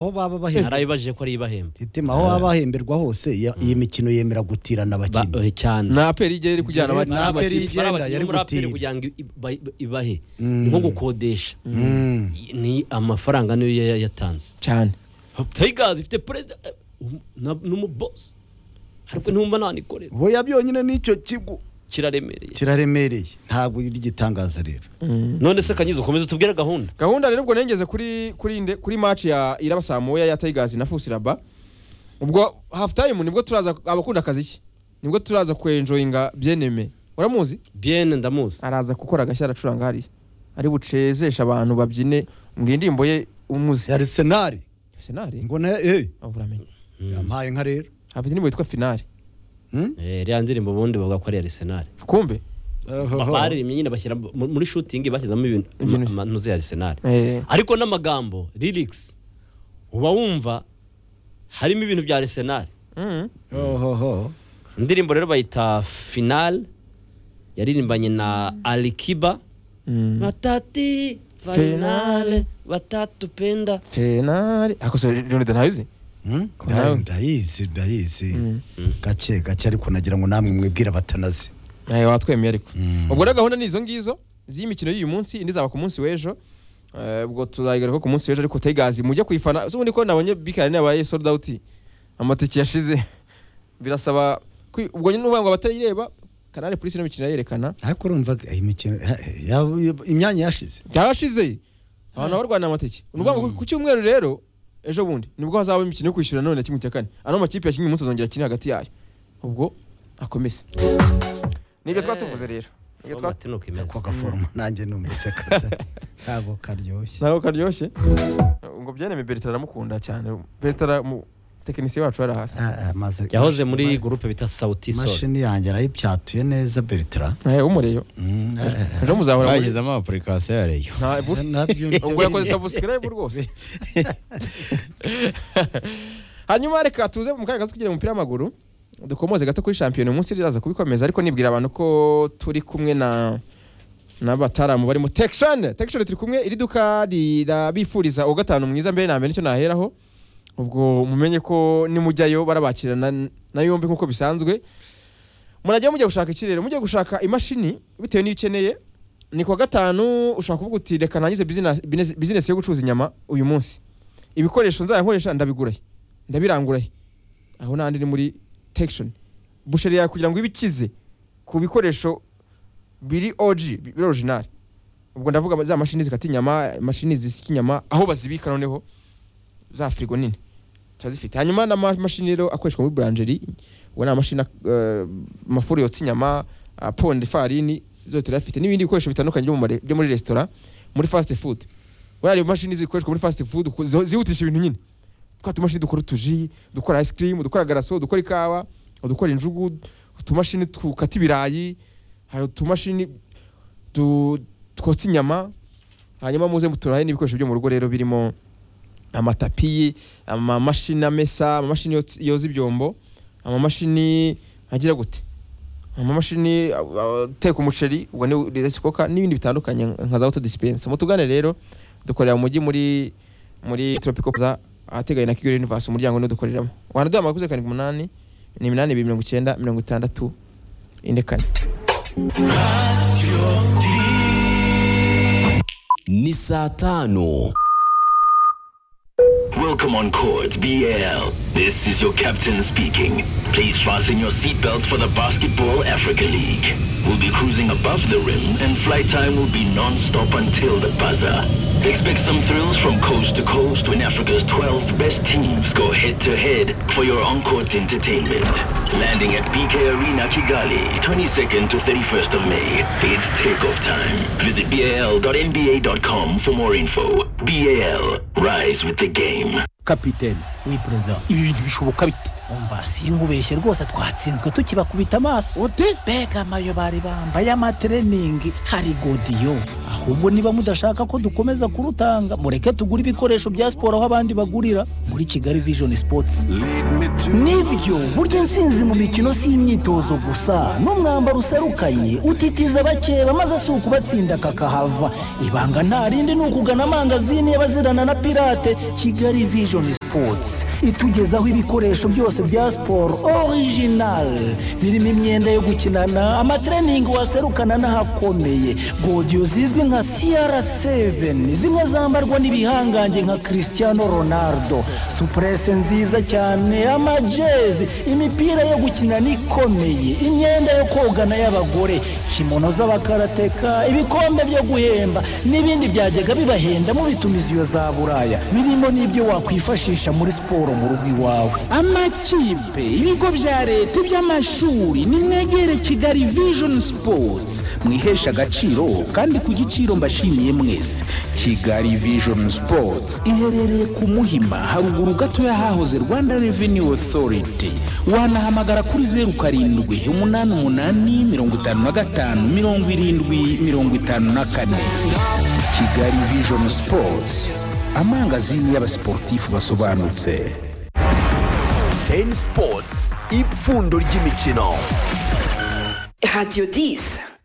aho baba bahembwa narabibajije ko ari ibahembe itima aho baba bahemberwa hose ya- iyi mikino yemera gutirana Ba- abakinnyi eh, cyane nta aperi igera iri kujyana Igera- abana nta Ntabwo aperi n'amakipe ikipe ari igenda, abakinnyi yari muri aperi gutira. kugira ngo iba- iba- ibahe Mm. ni nko gukodesha Mm. ni amafaranga niyo ya- ya- yatanze cyane tigers ifite perezida eh, na- n'umubosi ariko ntumva nanikorera hoya byonyine n'icyo kigo kiraremereye kiraremereye ntabwo ari igitangaza rero none se kanyiza ukomeze utubwire gahunda gahunda rero ubwo nengeze kuri kuri nde- kuri match ya iraba saa moya ya tigers na fusiraba ubwo half time nibwo turaza abakunda akazi ke nibwo turaza kwenjoyinga byeneme uramuzi bien ndamuzi araza gukora agashya aracuranga hariya ari bucejeshe abantu babyine ngo indirimbo ye umuzi arisenali senari ngo na eh avuramenya yampaye nka rero afite indirimbo yitwa finari Hmm? Eh, iriya ndirimbo ubundi bavuga ko ari Arsenal kumbe Ohoho. baririmbye nyine bashyira mu- muri shooting bashyizamo ibintu Ibintu. ama- amanuze ya Arsenal Eh, ariko n'amagambo lyrics uba wumva harimo ibintu bya Arsenal mm. Ohoho. indirimbo rero bayita final yaririmbanye na Alikiba Mm. batati Finale. finale batatu penda finari akose leonide ntabizi Hmm? Kunayo. ndayizi ndayizi Mm. gake gake ariko nagira ngo namwe mwibwire batanazi nawe watwemeye ariko Mm. ubwo rero gahunda ni izo ngizo z'imikino y'uyu munsi indi zaba ku munsi w'ejo Eh, ubwo tuzayigaruka ku munsi w'ejo ariko tegazi mujye kuyifana ubundi ko nabonye bikari nabaye sold out amatike yashize birasaba kwi- ubwo nyine uvuga ngo abatayireba kanari polisi ino mikino yerekana ariko urumva iyi mikino ha- ya- imyanya yashize byarashize abantu barwana amatike ni ukuvuga ngo ku cyumweru rero ejo bundi nibwo hazaba imikino yo kwishyura none kimwe cya kane ano makipe yakinnye umunsi azongera akine hagati yayo ubwo akomeze nibyo twatuvuze rero Nibyo twatu- ako gaforoma nanjye numvise kata ntabwo karyoshye ntabwo karyoshye ngo byaneme berita aramukunda cyane berita mu tekinisiye wacu yari hasi Ah, ah, maze yahoze muri gurupe bita sauti sol imashini yanjye arayibyatuye neza bertram Eh, w'umureyo Mm, ah, ah, ejo muzahora muri- bashyizemo amapurikasiyo ya reyo ntabwo nabyo ubwo yakoze sabusikarayibu rwose hanyuma reka tuze mu kanya gato kugira umupira w'amaguru dukomoze gato kuri shampiyona umunsi riraza kubikomeza ariko nibwira abantu ko turi kumwe na n'abataramu barimo tekishoni tekishoni turi kumwe iri duka rirabifuriza uwa gatanu mwiza mbere na mbere nicyo naheraho ubwo mumenye ko nimujyayo barabakirana na yombi nk'uko bisanzwe murajya mujya gushaka iki rero mujya gushaka imashini bitewe n'iyo ukeneye ni kuwa gatanu ushaka kuvuga uti reka nangize bizinesi- bizinesi bizinesi yo gucuruza inyama uyu munsi ibikoresho nzayankoresha ndabigurahe ndabirangurahe aho n'ahandi ni muri tekishoni busheri yawe kugira ngo ibikize ku bikoresho biri oji bi- biri orijinali ubwo ndavuga ama- za mashini zikata inyama mashini zisya inyama aho bazibika noneho za firigo nini turazifite hanyuma n'amamashini rero akoreshwa muri buranjeri ubu ni amashini eh, amafuru yotsa inyama ah, ponda ifarini zose turayafite n'ibindi bikoresho bitandukanye byo mu mare- byo muri resitora muri fasiti fudu buriya imashini zikoreshwa muri fasiti fudu ku- zo- zihutisha ibintu nyine twa tumashini dukora utuji dukora ice cream dukora garaso dukora ikawa dukora injugu utumashini tukata ibirayi hari utumashini du- twotsa inyama hanyuma muze muturahe n'ibikoresho byo mu rugo rero birimo amatapi amamashini amesa amamashini yotsa- yoza ibyombo amamashini agira gute amamashini a- a- ateka umuceri ubwo ni resikoka n'ibindi bitandukanye nka za auto dispense mutugane rero dukorera mu mujyi muri muri tropical plaza ahateganye na kigali universe umuryango niwo dukoreramo wanaduha amakuru zeru karindwi umunani ni iminani ibiri mirongo icyenda mirongo itandatu ine kane ni saa tano Welcome on Court BL. This is your captain speaking. Please fasten your seatbelts for the Basketball Africa League. We'll be cruising above the rim and flight time will be non-stop until the buzzer. Expect some thrills from coast to coast when Africa's 12 best teams go head-to-head for your on-court entertainment. Landing at BK Arena Kigali, 22nd to 31st of May. It's takeoff time. Visit bal.nba.com for more info. BAL, rise with the game. kapitene wi perezida ibi bintu bishoboka bite umva sinkubeshye rwose twatsinzwe tukibakubita amaso ute mbega amayo bari bambaye amatreningi hari godiyo ahubwo niba mudashaka ko dukomeza kurutanga mureke tugure ibikoresho bya siporo aho abandi bagurira muri kigali vision sports nibyo burya intsinzi mu mikino si imyitozo gusa n'umwambaro userukanye utitiza abakeba maze si ukubatsinda kakahava ibanga nta rindi ni ukugana amangazini y'abazirana na pirate kigali vision sports itugezaho ibikoresho byose bya siporo original birimo imyenda yo gukinana amatreningi waserukana n'ahakomeye godiyo zizwi nka cr7 zimwe zambarwa n'ibihangange nka cristiano ronaldo supurese nziza cyane amajezi imipira yo gukinana ikomeye imyenda yo kogana y'abagore kimono z'abakarateka ibikombe byo guhemba n'ibindi byajyaga bibahenda mubitumiza iyo za buraya birimo n'ibyo wakwifashisha muri siporo mu rugo iwawe amakipe ibigo bya leta iby'amashuri nimwegere kigali vision sports mwihesha agaciro kandi ku giciro mbashimiye mwese kigali vision sports iherereye ku muhima haruguru gato y'ahahoze rwanda revenue authority wanahamagara kuri zeru karindwi umunani umunani mirongo itanu na gatanu mirongo irindwi mirongo itanu na kane kigali vision sports amangazini y'abasiporutifu basobanutse ten sports ipfundo ry'imikino Radio 10.